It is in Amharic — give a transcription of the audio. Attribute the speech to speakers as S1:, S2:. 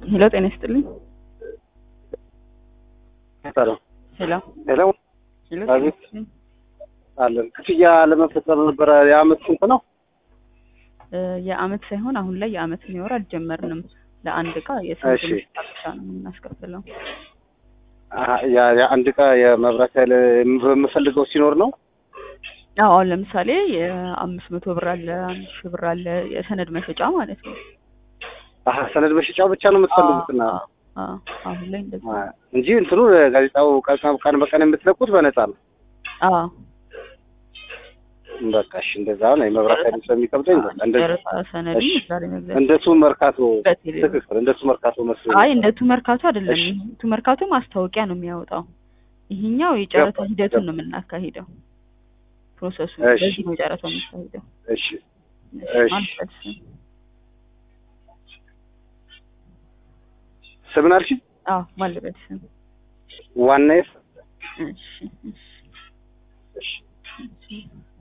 S1: ሄሎ ጤና ይስጥልኝ።
S2: ሰላም
S1: ሄሎ
S2: ሄሎ
S1: ሄሎ
S2: አቤት። አለን ክፍያ ለመፈጸም ነበረ። የአመት ስንት ነው?
S1: እ የአመት ሳይሆን አሁን ላይ የአመት የሚወር አልጀመርንም። ለአንድ እቃ የስንት
S2: እሺ።
S1: ብቻ ነው የምናስከፍለው።
S2: አ- ያ- የአንድ እቃ የመብራት ኃይል በምፈልገው ሲኖር ነው።
S1: አዎ አሁን ለምሳሌ የአምስት መቶ ብር አለ፣ አንድ ሺህ ብር አለ፣ የሰነድ መሸጫ ማለት ነው።
S2: አሀ ሰነድ መሸጫው ብቻ ነው የምትፈልጉትና
S1: አዎ፣ አዎ፣ አሁን ላይ እንደዛ
S2: አ- እንጂ እንትኑ ጋዜጣው ቀን ቀን በቀን የምትለቁት በነፃ ነው።
S1: አዎ
S2: በቃ እሺ፣ እንደዛ ነው። የመብራት ኃይል ስለሚከብደኝ በቃ እንደ
S1: ጨረታ ሰነድ
S2: እሺ።
S1: ዛሬ መግዛት
S2: እንደሱ መርካቶ
S1: በቴሌ ብር።
S2: ትክክል፣ እንደሱ መርካቶ መስሎኝ
S1: አይ እንደ ቱ መርካቶ አይደለም።
S2: እሺ።
S1: ቱ መርካቶ ማስታወቂያ ነው የሚያወጣው። ይሄኛው የጨረታ
S2: ገባ-
S1: ሂደቱን
S2: ገባ።
S1: ነው የምናካሂደው። ፕሮሰሱ
S2: እሺ።
S1: በዚህ ነው ጨረታው የሚካሄደው።
S2: እሺ
S1: እሺ፣
S2: እሺ።
S1: ማለት ነው።
S2: ስምን አልሽኝ?
S1: አዎ ማለበት ስም
S2: ዋናዬ
S1: እሺ፣ እሺ፣
S2: እሺ
S1: እሺ።